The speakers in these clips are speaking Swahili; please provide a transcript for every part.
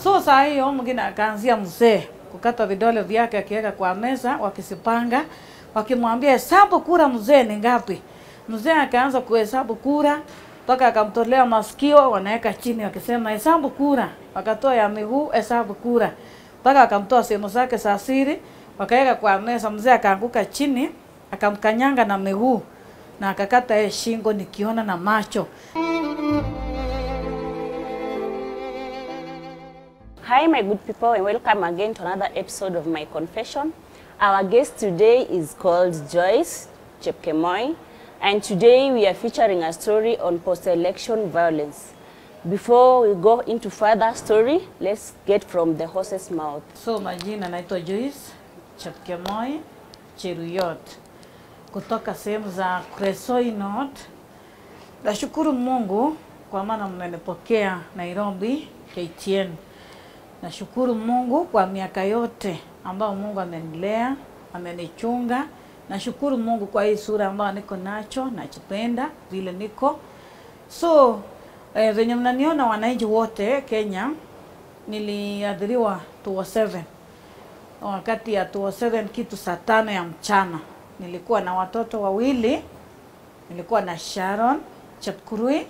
So saa hiyo mwingine akaanzia mzee kukata vidole vyake akiweka kwa meza, wakisipanga, wakimwambia hesabu kura mzee ni ngapi. Mzee akaanza kuhesabu kura mpaka akamtolea masikio, wanaweka chini wakisema hesabu kura, wakatoa ya miguu, hesabu kura, mpaka akamtoa sehemu zake za siri, wakaweka kwa meza. Mzee akaanguka chini, akamkanyanga na miguu na akakata yeye shingo, nikiona na macho. Hi, my good people, and welcome again to another episode of My Confession. Our guest today is called Joyce Chepkemoi, and today we are featuring a story on post election violence. Before we go into further story, let's get from the horse's mouth. So majina naitwa Joyce Chepkemoi Cheruyot kutoka sehemu za Kresoi North. Nashukuru Mungu kwa maana mmenipokea Nairobi KTN. Nashukuru Mungu kwa miaka yote ambayo Mungu amenilea, amenichunga. Nashukuru Mungu kwa hii sura ambayo niko nacho, nachipenda vile niko. So eh, venye mnaniona wananchi wote Kenya, niliadhiriwa 207 wakati ya 207 kitu saa tano ya mchana. Nilikuwa na watoto wawili, nilikuwa na Sharon Chepkurui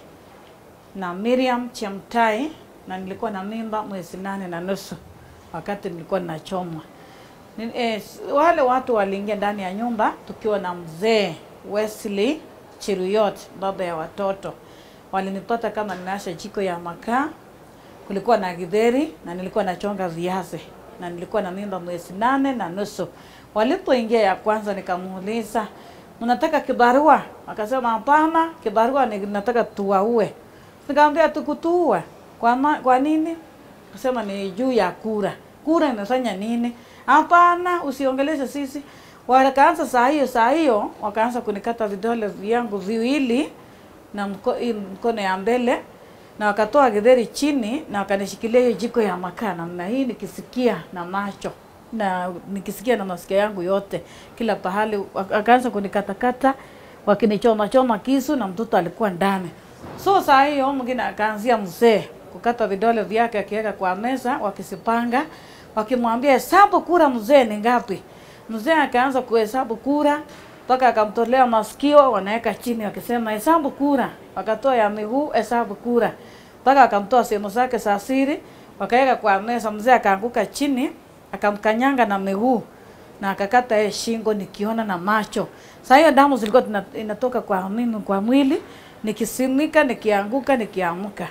na Miriam Chemtai na nilikuwa na mimba mwezi nane na nusu wakati nilikuwa ninachomwa. Ni- Eh, s- wale watu waliingia ndani ya nyumba tukiwa na mzee Wesley Chiruyot, baba ya watoto. Walinipata kama ninasha jiko ya makaa, kulikuwa na githeri na nilikuwa nachonga viazi na nilikuwa na mimba mwezi nane na nusu. Walipoingia ya kwanza, nikamuuliza mnataka kibarua? Akasema hapana, kibarua ni nataka tuwaue. Nikamwambia tukutuua kwa, ma, kwa nini? Akasema ni juu ya kura. Kura inafanya nini? Hapana, usiongeleshe sisi. Wakaanza saa hiyo saa hiyo wakaanza kunikata vidole vyangu viwili na mko, hii mkono ya mbele na wakatoa githeri chini na wakanishikilia hiyo jiko ya makaa namna hii, nikisikia na macho na nikisikia na masikio yangu yote kila pahali. Wakaanza kunikatakata wakinichoma choma kisu, na mtoto alikuwa ndani. So saa hiyo mwingine akaanzia mzee kukata vidole vyake akiweka kwa meza, wakisipanga, wakimwambia hesabu kura mzee ni ngapi. Mzee akaanza kuhesabu kura mpaka akamtolea masikio, wanaweka chini wakisema hesabu kura, wakatoa ya miguu, hesabu kura, mpaka akamtoa sehemu zake za siri, wakaweka kwa meza. Mzee akaanguka chini, akamkanyanga na miguu na akakata yeye shingo, nikiona na macho. Saa hiyo damu zilikuwa tuna- inatoka kwa mimi kwa mwili, nikisimika, nikianguka, nikiamka.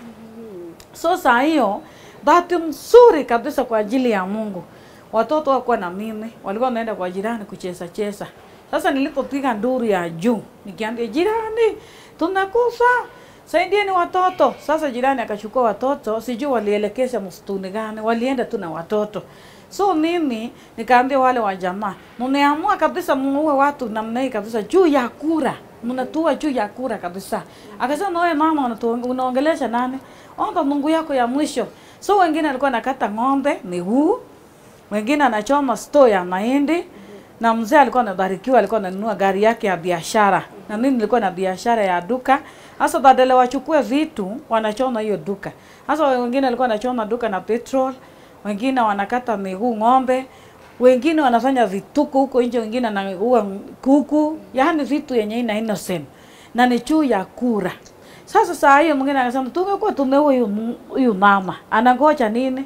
So saa hiyo bahati mzuri kabisa kwa ajili ya Mungu, watoto wakuwa na mimi walikuwa wanaenda kwa jirani kucheza cheza. Sasa nilipopiga nduru ya juu nikiambia jirani, tunakufa saidieni watoto. Sasa jirani akachukua watoto, sijui walielekeza msituni gani, walienda tu na watoto. So mimi nikaambia wale wa jamaa, mmeamua kabisa muue watu namna hii kabisa juu ya kura, mnatua juu ya kura kabisa. Akasema wewe mama, unatu- unaongelesha nani? Omba Mungu yako ya mwisho. So wengine alikuwa nakata ng'ombe miguu, wengine anachoma store ya mahindi na mzee alikuwa amebarikiwa, alikuwa ananunua gari yake ya biashara, na mimi nilikuwa na biashara ya duka. Sasa badala wachukue vitu, wanachoma hiyo duka. Sasa wengine alikuwa anachoma duka na petrol, wengine wanakata miguu ng'ombe, wengine wanafanya vituko huko nje, wengine anaua kuku, yaani vitu yenye ina innocent na ni juu ya kura. Sasa saa hiyo mwingine akasema tumekuwa tumeua huyu mu- huyu mama, anangoja nini?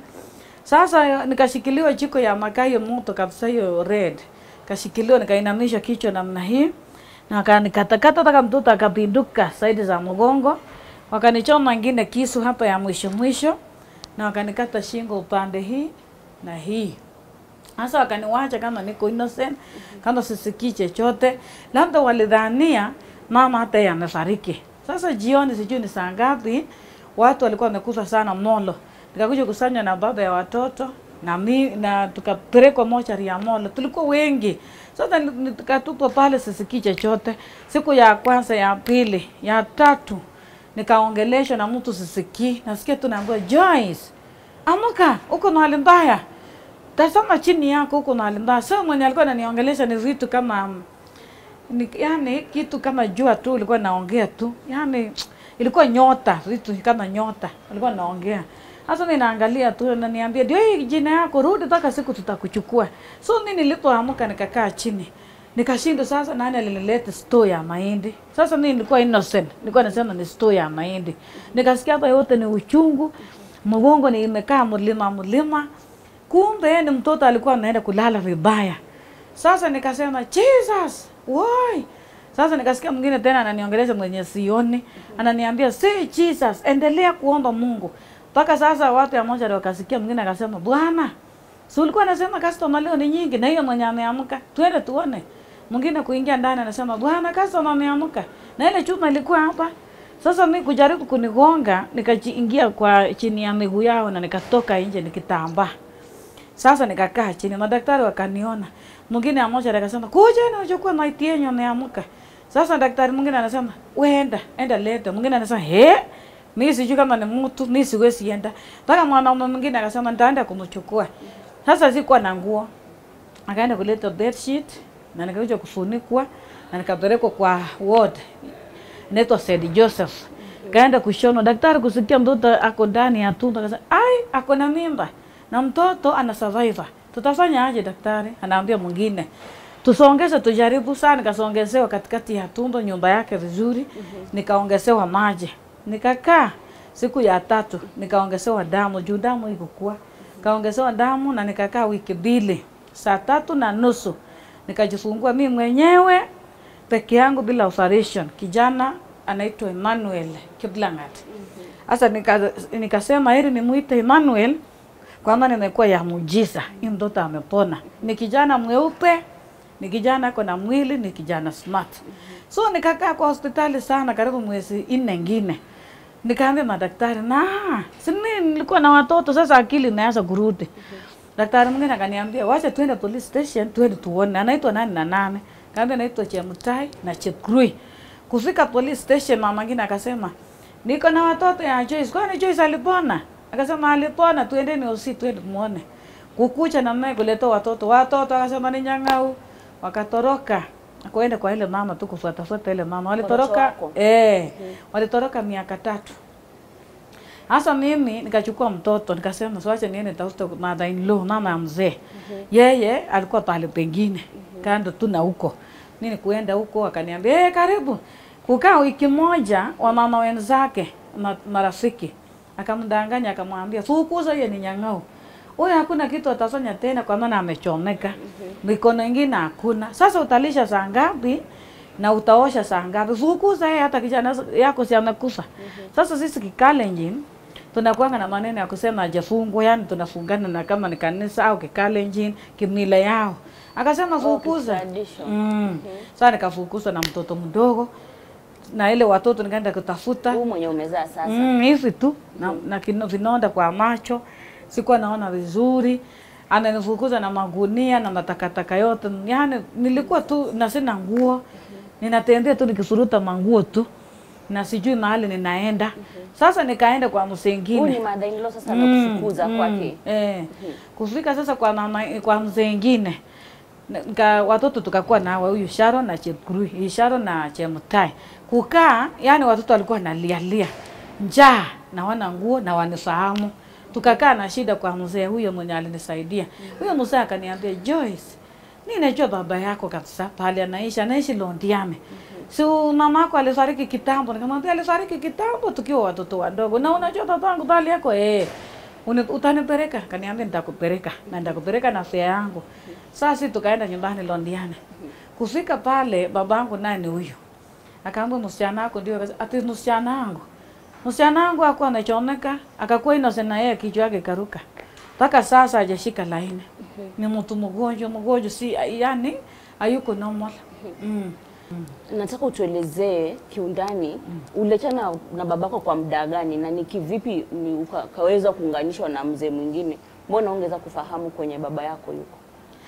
Sasa nikashikiliwa jiko ya makaa hiyo moto kabisa hiyo red. Kashikiliwa nikainamisha kichwa namna hii. Na wakanikatakata mpaka mtoto akapinduka saidi za mgongo. Wakanichoma ingine kisu hapa ya mwisho mwisho na wakanikata shingo upande hii na hii. Sasa wakaniwacha kama niko innocent, kama sisikii chochote, labda walidhania mama hata yeye amefariki. Sasa jioni, sijui ni saa ngapi, watu walikuwa wamekufa sana Molo. Nikakuja kusanywa na baba ya watoto na mi, na tukapelekwa mochari ya Molo. Tulikuwa wengi. Sasa ni- ni- tukatupwa pale, sisikii chochote. Siku ya kwanza, ya pili, ya tatu nikaongeleshwa na mtu sisikii, nasikia tu naambiwa Joyce, amuka, uko na hali mbaya tazama chini yako huko na hali mbaya. So mwenye alikuwa ananiongelesha ni vitu kama mm, ni, yani kitu kama jua tu ilikuwa naongea tu, yani ilikuwa nyota, vitu kama nyota alikuwa naongea. Sasa mimi naangalia tu ananiambia ndio hii jina yako, rudi mpaka siku tutakuchukua. So mimi nilipoamka nikakaa chini. Nikashindwa sasa nani alinileta store ya mahindi. Sasa mimi nilikuwa innocent. Nilikuwa nasema ni store ya mahindi. Nikasikia hapa yote ni uchungu. Mgongo ni imekaa mlima mlima. Kumbe ni mtoto alikuwa anaenda kulala vibaya. Sasa nikasema Jesus, why? Sasa nikasikia mwingine tena ananiongelesha mwenye sioni, ananiambia si Jesus, endelea kuomba Mungu. Mpaka sasa watu ya moja ndio wakasikia, mwingine akasema Bwana, si ulikuwa unasema customer leo ni nyingi na hiyo mwenye ameamka, twende tuone. Mwingine kuingia ndani anasema Bwana, customer ameamka na ile chuma ilikuwa hapa. Sasa mimi kujaribu kunigonga, nikaingia kwa chini ya miguu yao na nikatoka nje nikitambaa. Sasa nikakaa chini, madaktari wakaniona. Mwingine mmoja akasema kuja na uchukue maiti yenyu ameamka. Sasa daktari mwingine anasema wenda enda leta. Mwingine anasema he, mimi sijui kama ni mtu, mimi siwezi enda. Mpaka mwanaume mwingine akasema nitaenda kumchukua. Sasa sikuwa na nguo. Akaenda kuleta bed sheet na nikakuja kufunikwa na nikapelekwa kwa ward inaitwa St Joseph. Kaenda kushonwa, daktari kusikia mtoto ako ndani ya tumbo, akasema ai, ako na mimba na mtoto ana survivor. Tutafanya aje daktari? Anaambia mwingine tusongeze, tujaribu sana. Nikasongezewa katikati ya tumbo, nyumba yake vizuri, nikaongezewa maji, nikakaa siku ya tatu, nikaongezewa damu juu damu ikukua, kaongezewa damu na nikakaa wiki mbili, saa tatu na nusu nikajifungua mimi mwenyewe peke yangu bila operation. Kijana anaitwa Emmanuel Kiplangat. Sasa nika, nikasema heri nimuite Emmanuel kwamba nimekuwa ya muujiza, hii mtoto amepona. Ni kijana mweupe, ni kijana ako na mwili, ni kijana smart. So nikakaa kwa hospitali sana, karibu mwezi nne ngine. Nikaambia madaktari, na si mimi nilikuwa na watoto sasa, akili inaanza kurudi. Daktari mwingine akaniambia, wacha tuende police station, tuende tuone anaitwa nani na nane. Kaambia naitwa Chemutai na Chekrui. Kufika police station, mama mwingine akasema, niko na watoto ya Joyce. Kwani Joyce alipona? Akasema alipona, tuendeni usi tuende muone. Kukucha na mimi kuleta watoto. Watoto akasema ni nyang'au. Wakatoroka. Akaenda kwa ile mama tu kufuata fuata ile mama. Walitoroka wako? eh, walitoroka miaka tatu. Hasa mimi nikachukua mtoto nikasema siwache niende tafute mother in law mama ya mzee. Yeye alikuwa pale pengine kando tu na huko. Mimi kuenda huko akaniambia, "Eh, karibu." Kukaa wiki moja wa mama wenzake ma, marafiki akamdanganya akamwambia, "Fukuza hiyo ni nyang'au." Huyo hakuna kitu atafanya tena kwa maana amechomeka. Mikono ingine hakuna. Sasa utalisha saa ngapi? na utaosha saa ngapi? Fukuza yeye, hata kijana yako si amekufa. Sasa sisi Kikalenjin tunakuanga na maneno ya kusema hajafungwa, yani tunafungana na kama ni kanisa au Kikalenjin kimila yao. Akasema fukuza. tradition. Mm. Sasa nikafukuzwa na mtoto mdogo na ile watoto nikaenda kutafuta Huu mwenye umezaa sasa. Mm, hivi tu na, na kino, vinonda kwa macho, sikuwa naona vizuri, ananifukuza na magunia na matakataka yote, yani nilikuwa tu na sina nguo, ninatembea tu nikifuruta manguo tu na sijui mahali ninaenda. Sasa nikaenda kwa Huyu ni msengine mother in law sasa amekufukuza kwake. eh, kufika sasa kwa mama kwa msengine nika watoto tukakuwa na hawa huyu Sharo na Chepkurui, hii Sharo na Chemutai. Kukaa, yani watoto walikuwa nalialia njaa na wana nguo na wanifahamu. Tukakaa na shida kwa mzee huyo mwenye alinisaidia. Huyo mzee akaniambia, Joyce, mimi najua baba yako kabisa pale anaishi, anaishi Londiame. Si mama yako alifariki kitambo? Nikamwambia alifariki kitambo tukiwa watoto wadogo. Na unajua babangu bali yako eh. Uni- utanipeleka? Kaniambia nitakupeleka na nitakupeleka na fare yangu. Sasa tukaenda nyumbani Londiane. Kufika pale babangu naye ni huyo. Akaambia msichana wako ndio akasema, ati msichana wangu. Msichana wangu hakuwa amechomeka, akakuwa innocent na yeye kichwa yake karuka. Mpaka sasa hajashika laini. Ni mtu mgonjwa, mgonjwa si yani hayuko normal. Mm. Nataka utuelezee kiundani uliachana na babako kwa muda gani na ni kivipi ni uka- ukaweza kuunganishwa na mzee mwingine? Mbona ungeweza kufahamu kwenye baba yako yuko?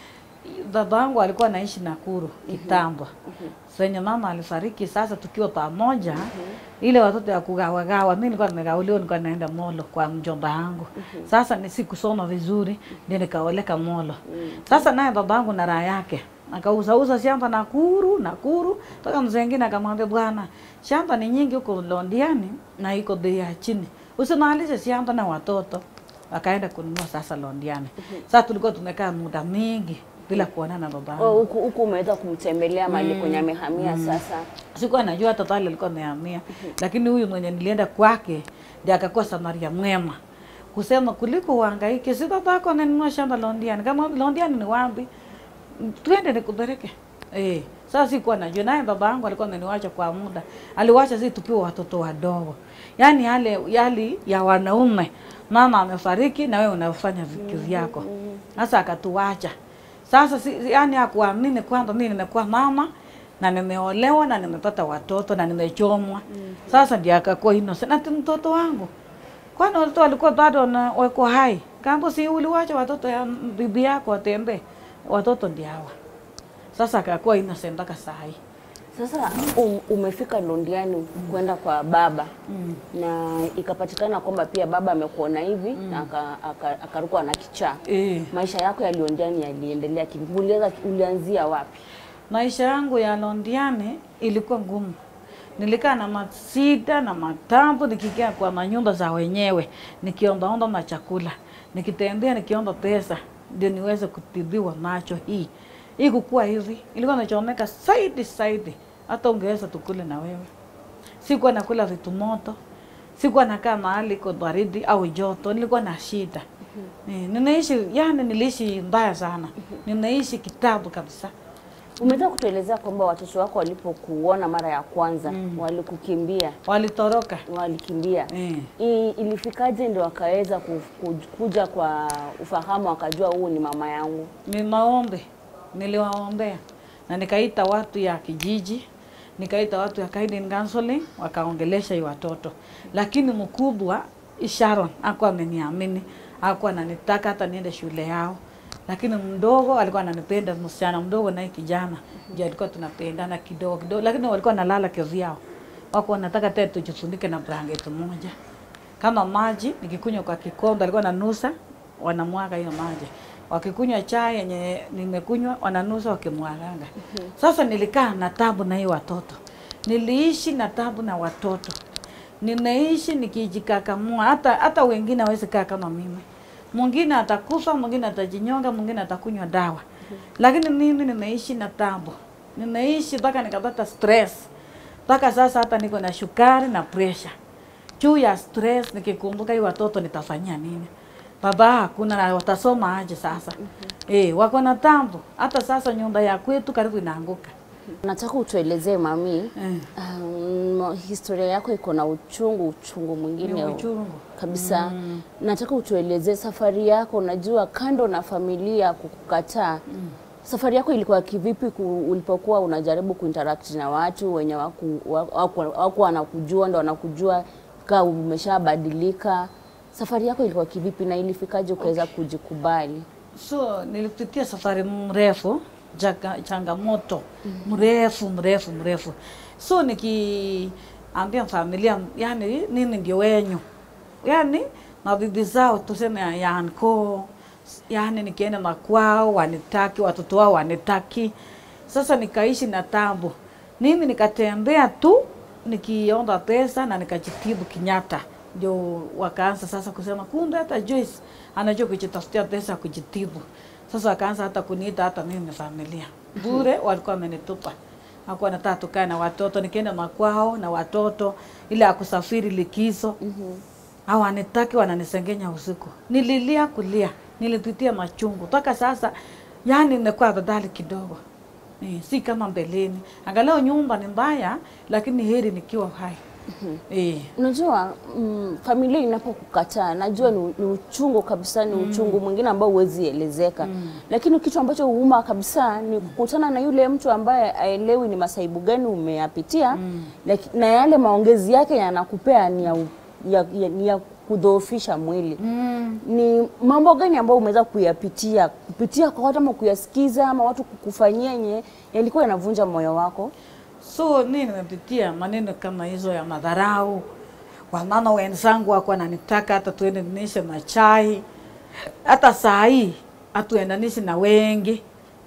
baba yangu alikuwa anaishi Nakuru kitambo. Senye mama alifariki, sasa tukiwa pamoja, ile watoto ya kugawagawa, mimi nilikuwa nimegauliwa, nilikuwa naenda Molo kwa mjomba yangu. Sasa ni sikusoma vizuri, ndio nikaoleka Molo. Sasa naye baba yangu na raha yake akauzauza shamba Nakuru, Nakuru, mpaka mzee mwingine akamwambia, bwana, shamba ni nyingi huko Londiani na iko bei ya chini, usimalishe shamba na watoto wakaenda kununua sasa Londiani. Sasa tulikuwa tumekaa muda mingi bila kuonana na babangu. Oh, huku huku umeweza kumtembelea mahali kwenye amehamia sasa. Sikuwa najua hata pale alikuwa amehamia, lakini huyu mwenye nilienda kwake ndiye akakuwa samaria mwema kusema kuliko uhangaike, si babako ananunua shamba Londiani. Kama Londiani ni wapi, twende nikupeleke. Eh, sasa sikuwa najua, naye baba yangu alikuwa ameniwacha kwa muda, aliwacha sisi tukiwa watoto wadogo, yaani yale yali ya wanaume, mama amefariki na wewe unafanya vitu vyako. Sasa akatuwacha sasa si, si- yaani hakuamini kwamba mimi nimekuwa mama na nimeolewa na nimepata watoto na nimechomwa. Sasa ndiye akakuwa innocent. Ati mtoto wangu, kwani watoto walikuwa bado na wako hai? Kambo si uliwacha watoto ya bibi yako watembee, watoto ndio hawa. Sasa akakuwa innocent mpaka saa hii. Sasa um, umefika Londiani kwenda kwa baba na ikapatikana kwamba pia baba amekuona hivi na aka- aka- akarukwa na kichaa. Eh. Maisha yako ya Londiani yaliendelea kivipi? Ulianza ulianzia wapi? Maisha yangu ya Londiani ilikuwa ngumu. Nilikaa na masida na matambo, nikikaa kwa manyumba za wenyewe, nikiombaomba machakula, nikitembea nikiomba pesa ndio niweze kutibiwa macho hii hii kukua hivi. Ilikuwa nachomeka zaidi zaidi, hata ungeweza tukule na wewe. Sikuwa nakula vitu moto, sikuwa nakaa mahali iko baridi au joto, nilikuwa na shida. Eh, ninaishi yani, niliishi mbaya sana, ninaishi kitabu kabisa. Umeweza kutuelezea kwamba watoto wako walipokuona mara ya kwanza walikukimbia, Walitoroka walikimbia. eh. I, ilifikaje ndio wakaweza ku- ku- kuja kwa ufahamu wakajua huu ni mama yangu? Ni maombi niliwaombea, na nikaita watu ya kijiji, nikaita watu ya guidance counseling, wakaongelesha hii watoto, lakini mkubwa Sharon hakuwa ameniamini, hakuwa ananitaka hata niende shule yao, lakini mdogo alikuwa ananipenda, msichana mdogo naye kijana ndio alikuwa tunapendana kidogo kidogo, lakini walikuwa nalala kivyao, wako wanataka tena tujifunike na blanketi moja kama maji nikikunywa kwa kikombe, alikuwa nanusa, wanamwaga hiyo maji. Wakikunywa chai yenye nimekunywa, wananusa wakimwaganga. Sasa nilikaa na tabu na hiyo watoto, niliishi na tabu na watoto, ninaishi nikijikakamua. Hata hata wengine hawezi kaa kama mimi, mwingine atakufa, mwingine atajinyonga, mwingine atakunywa dawa, lakini mimi nimeishi na tabu, nimeishi mpaka nikapata stress, mpaka sasa hata niko na shukari na pressure juu ya stress, nikikumbuka hii watoto nitafanyia nini? Baba hakuna na watasoma aje sasa? Eh, wako na tambo. Hata sasa nyumba ya kwetu karibu inaanguka. Nataka utuelezee mami, Eh, um, historia yako iko na uchungu, uchungu ni mwingine uchungu. kabisa. Nataka utuelezee safari yako. Unajua, kando na familia kukukataa, safari yako ilikuwa kivipi ku, ulipokuwa unajaribu kuinteract na watu wenye waku, waku, waku wanakujua ndo wanakujua kaa umeshabadilika. Safari yako ilikuwa kivipi na ilifikaje ukaweza kujikubali? So nilipitia safari mrefu, jaka, changamoto mrefu mrefu mrefu. So nikiambia familia, yani nini ndio wenyu, yani mabibi zao tuseme yanko, yani nikienda makwao wanitaki, watoto wao wanitaki. Sasa nikaishi na tabu, mimi nikatembea tu nikiomba pesa na nikajitibu Kenyatta ndio wakaanza sasa kusema kumbe hata Joyce anajua kujitafutia pesa ya kujitibu. Sasa wakaanza hata kuniita hata mimi familia bure, walikuwa wamenitupa hakuwa nataka tukae na watoto, nikienda makwao na watoto ile ya kusafiri likizo hawanitaki, wananisengenya usiku. Nililia kulia, nilipitia machungu mpaka sasa, yani nimekuwa badali kidogo eh, si kama mbeleni. Angalau nyumba ni mbaya, lakini heri nikiwa hai eh. Unajua mm, familia inapokukataa najua ni, ni uchungu kabisa, ni uchungu mwingine ambao huwezi elezeka lakini kitu ambacho huuma kabisa ni kukutana na yule mtu ambaye aelewi ni masaibu gani umeyapitia laki- na yale maongezi yake yanakupea ni ya, u- ya, ya, ni ya kudhoofisha mwili ni mambo gani ambayo umeweza kuyapitia kupitia kwa watu ama kuyasikiza ama watu kukufanyia yenye yalikuwa yanavunja moyo wako? So mi nimepitia maneno kama hizo ya madharau. Wamama wenzangu wako wananitaka hata tuendanishe na chai, hata saa hii hatuendanishi na wengi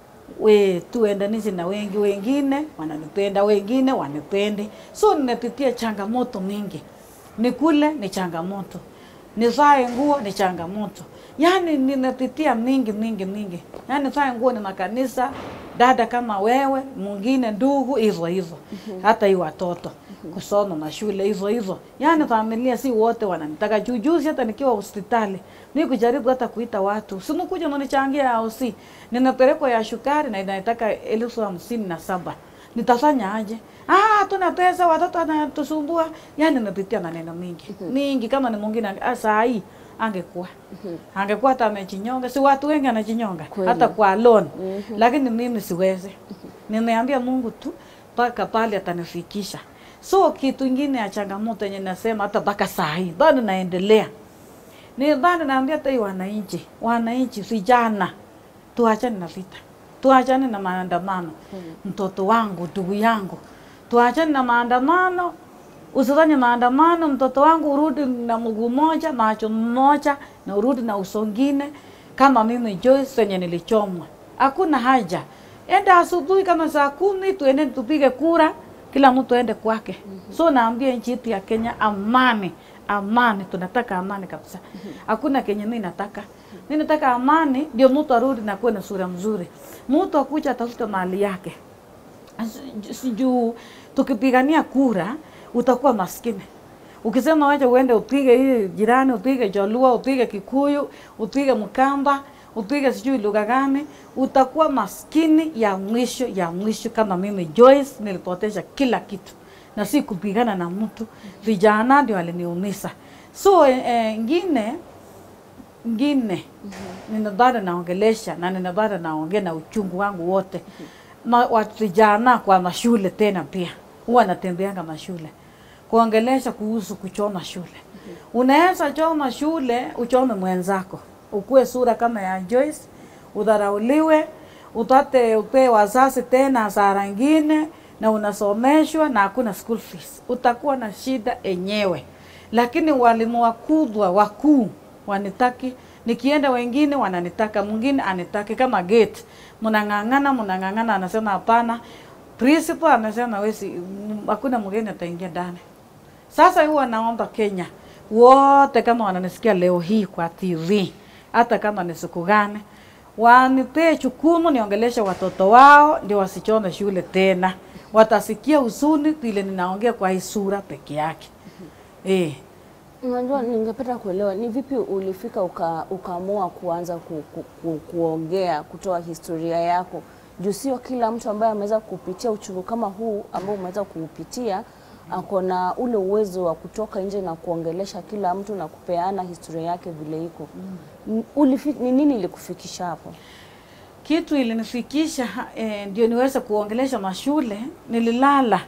we tuendanishi na wengi, wengine wananipenda, wengine wanipendi. So nimepitia changamoto mingi nikule ni changamoto, nivae nguo ni changamoto. Yaani ninapitia mingi mingi mingi, yaani nivae nguo ni makanisa, dada kama wewe, mwingine ndugu, hivyo hivyo, hata hii watoto kusoma mashule hivyo hivyo, yaani familia si wote wananitaka. Jujuzi hata nikiwa hospitali mi kujaribu hata kuita watu simukuja mnichangia au si, ninapelekwa ya shukari na inataka elfu hamsini na saba nitafanya aje? Ah, tuna pesa, watoto wanatusumbua. Yani napitia maneno mingi mingi, kama ni mwingine ange- ah, saa hii angekuwa angekuwa hata amejinyonga, si watu wengi anajinyonga Kweli. hata kwa loan, lakini mimi siwezi. Nimeambia Mungu tu mpaka pale atanifikisha. So kitu ingine ya changamoto yenye nasema hata mpaka saa hii bado naendelea ni bado naambia hata hii wananchi, wananchi vijana, tuachane na vita, tuachane na maandamano. Mtoto wangu, ndugu yangu, tuachane na maandamano. Usifanye maandamano, mtoto wangu, urudi na mguu moja, macho mmoja, na urudi na uso ngine, kama mimi Joyce yenye nilichomwa. Hakuna haja, enda asubuhi kama saa kumi, tuende tupige kura, kila mtu aende kwake. So naambia nchi yetu ya Kenya, amani amani, tunataka amani kabisa. Hakuna kenye mimi nataka. Mimi nataka amani, ndio mtu arudi na kuwe na sura mzuri, mtu akuja atafuta mali yake. Asi- si juu tukipigania kura utakuwa maskini. Ukisema wacha uende upige hii jirani, upige Jaluo, upige Kikuyu, upige Mkamba, upige sijui lugha gani, utakuwa maskini ya mwisho ya mwisho. Kama mimi Joyce nilipoteza kila kitu na si kupigana na mtu, vijana ndio waliniumiza. So eh, eh, ngine ngine nina bado naongelesha na nina bado naongea na uchungu wangu wote ma, watu vijana kwa mashule tena pia huwa natembeanga mashule kuongelesha kuhusu kuchoma shule. Unaweza choma shule uchome mwenzako, ukuwe sura kama ya Joyce, udharauliwe, upate upe wazazi tena hasara ngine, na unasomeshwa na hakuna school fees, utakuwa na shida enyewe. Lakini walimu wakubwa wakuu wanitaki nikienda, wengine wananitaka, mwingine anitaki. Kama gate mnang'ang'ana, mnang'ang'ana, anasema hapana. Principal anasema wesi, m- hakuna mgeni ataingia ndani. Sasa huwa naomba Kenya wote kama wananisikia leo hii kwa TV, hata kama ni siku gani, wanipee chukumu niongeleshe watoto wao, ndio wasichome shule tena. Watasikia huzuni vile ninaongea kwa hii sura peke yake eh. Unajua, ningependa kuelewa ni vipi ulifika uka, ukaamua kuanza ku, ku, ku, kuongea kutoa historia yako, juu sio kila mtu ambaye ameweza kupitia uchungu kama huu ambao umeweza kuupitia ako na ule uwezo wa kutoka nje na kuongelesha kila mtu na kupeana historia yake vile iko. Mm. Ni nini ilikufikisha hapo? kitu ilinifikisha eh, ndio niweze kuongelesha mashule. Nililala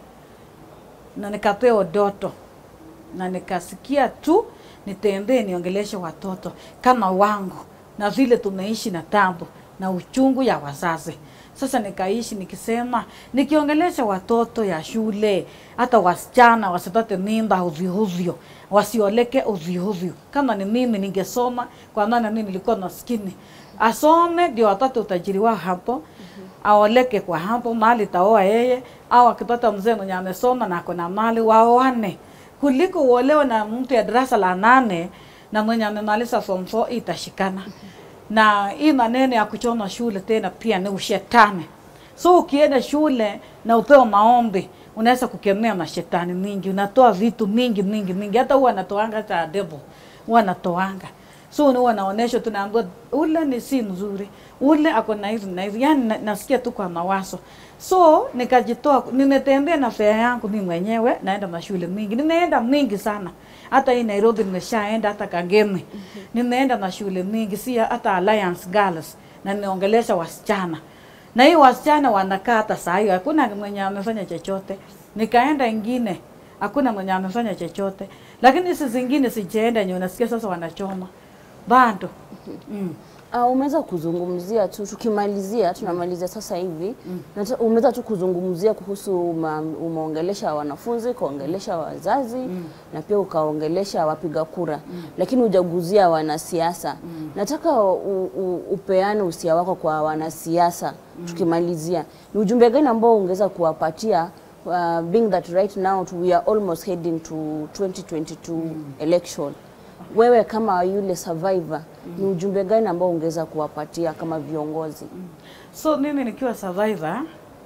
na nikapewa doto na nikasikia tu nitembee niongeleshe watoto kama wangu, na vile tumeishi na tambo na uchungu ya wazazi. Sasa nikaishi nikisema, nikiongelesha watoto ya shule, hata wasichana wasipate mimba ovyo ovyo, wasioleke ovyo ovyo. Kama ni mimi ningesoma, kwa maana mimi nilikuwa maskini, asome ndio apate utajiri wao hapo aoleke kwa hapo mali taoa yeye, au akipata mzee mwenye amesoma na ako na mali waoane, kuliko uolewe na mtu ya darasa la nane na mwenye amemaliza form 4 itashikana. Na hii maneno ya kuchoma shule tena pia ni ushetani. So ukienda shule na upewa maombi, unaweza kukemea mashetani mingi, unatoa vitu mingi mingi mingi, hata huwa anatoanga hata devil huwa anatoanga so huwa naonesha tunaambiwa ule ni si mzuri, ule ako na hivi na hivi, yani na, nasikia tu kwa mawazo. So nikajitoa, nimetembea na fea yangu mimi mwenyewe, naenda mashule mingi, nimeenda mingi sana. Hata hii Nairobi nimeshaenda, hata Kangemi nimeenda mashule mingi, si hata Alliance Girls, na niongelesha wasichana na hii wasichana wanakaa hata saa hiyo, hakuna mwenye amefanya chochote. Nikaenda ingine, hakuna mwenye amefanya chochote, lakini hizi zingine sijaenda, yenye unasikia sasa wanachoma bado mm. Uh, umeweza kuzungumzia tu, tukimalizia tunamalizia sasa hivi mm. umeweza tu kuzungumzia kuhusu uma, umeongelesha wanafunzi, ukaongelesha wazazi mm. na pia ukaongelesha wapiga kura mm. lakini hujaguzia wanasiasa mm. nataka u, u, upeane usia wako kwa wanasiasa mm. tukimalizia, ni ujumbe gani ambao ungeweza kuwapatia uh, being that right now we are almost heading to 2022 election. Wewe kama yule survivor, ni ujumbe gani ambao ungeweza kuwapatia kama viongozi? So mimi nikiwa survivor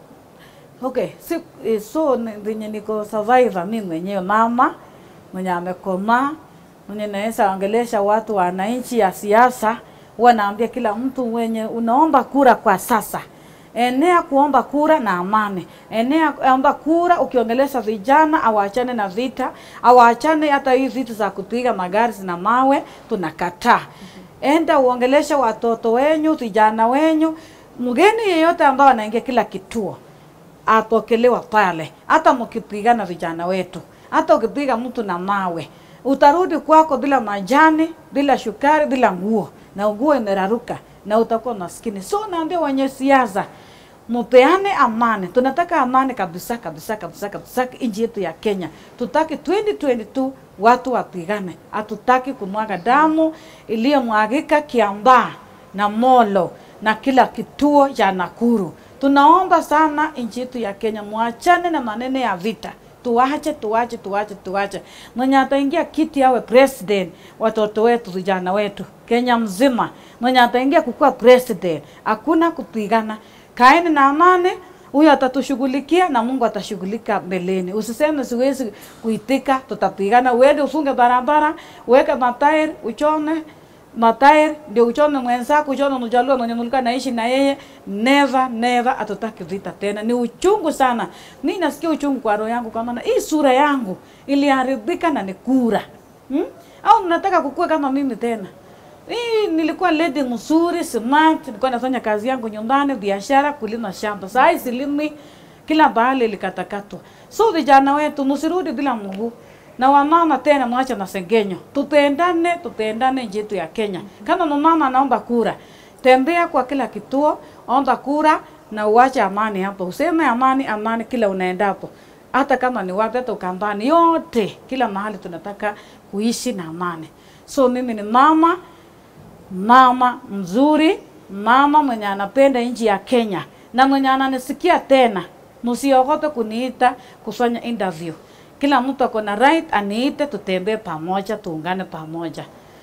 okay, si, eh, so ni- venye niko survivor mimi mwenyewe mama mwenye amekomaa mwenye naweza ongelesha watu wananchi ya siasa, huwa naambia kila mtu mwenye unaomba kura kwa sasa enea kuomba kura na amani, enea omba kura ukiongelesha vijana, awaachane na vita, awaachane hata hii vitu za kupiga magari na mawe, tunakataa. Enda uongeleshe watoto wenyu, vijana wenyu, mgeni yeyote ambao anaingia kila kituo apokelewa pale, hata mkipigana vijana wetu, hata ukipiga mtu na mawe utarudi kwako bila majani, bila shukari, bila nguo, na nguo imeraruka na utakuwa maskini. So naambia wenye siasa mupeane amani. Tunataka amani kabisa kabisa kabisa kabisa nchi yetu ya Kenya. Tutaki 2022 watu wapigane, hatutaki kumwaga damu iliyomwagika Kiambaa na Molo na kila kituo cha Nakuru. Tunaomba sana nchi yetu ya Kenya, mwachane na maneno ya vita. Tuwache, tuwache, tuwache, tuwache. Mwenye ataingia kiti awe president, watoto wetu, vijana wetu, Kenya mzima, mwenye ataingia kukuwa president, hakuna kupigana. Kaeni na amani, huyo atatushughulikia na Mungu atashughulika mbeleni. Usiseme siwezi kuitika, tutapigana. Uende ufunge barabara, uweke matairi, uchome matairi ndio uchome mwenzako, uchome mjaluo mwenye mulikuwa naishi na yeye. Never never, hatutaki vita tena. Ni uchungu sana, mi nasikia uchungu kwa roho yangu, kwa maana hii sura yangu iliharibika na ni kura hmm? Au mnataka kukua kama mimi tena? Hii nilikuwa lady mzuri smart, nilikuwa nafanya kazi yangu nyumbani, biashara, kulima shamba. Saa hii silimi, kila bahali likatakatwa. So vijana wetu msirudi bila mguu na wamama tena, mwache masengenyo, tupendane, tupendane nchi yetu ya Kenya. Kama mama anaomba kura, tembea kwa kila kituo, omba kura na uache amani hapo, useme amani, amani kila unaendapo, hata kama ni wapi, hata Ukambani, yote kila mahali tunataka kuishi na amani. So mimi ni mama mama mzuri, mama mwenye anapenda nchi ya Kenya na mwenye ananisikia tena, msiogope kuniita kufanya interview. Kila mtu ako na right aniite, tutembee pamoja, tuungane pamoja.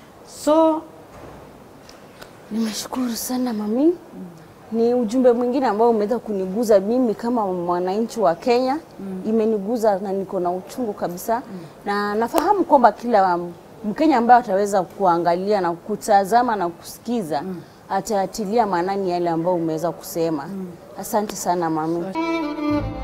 So Nimeshukuru sana mami. Ni ujumbe mwingine ambao umeweza kuniguza mimi kama mwananchi wa Kenya. Imeniguza na niko na uchungu kabisa, na nafahamu kwamba kila Mkenya ambaye ataweza kuangalia na kutazama na kusikiza atayatilia maanani yale ambayo umeweza kusema. Asante sana mami.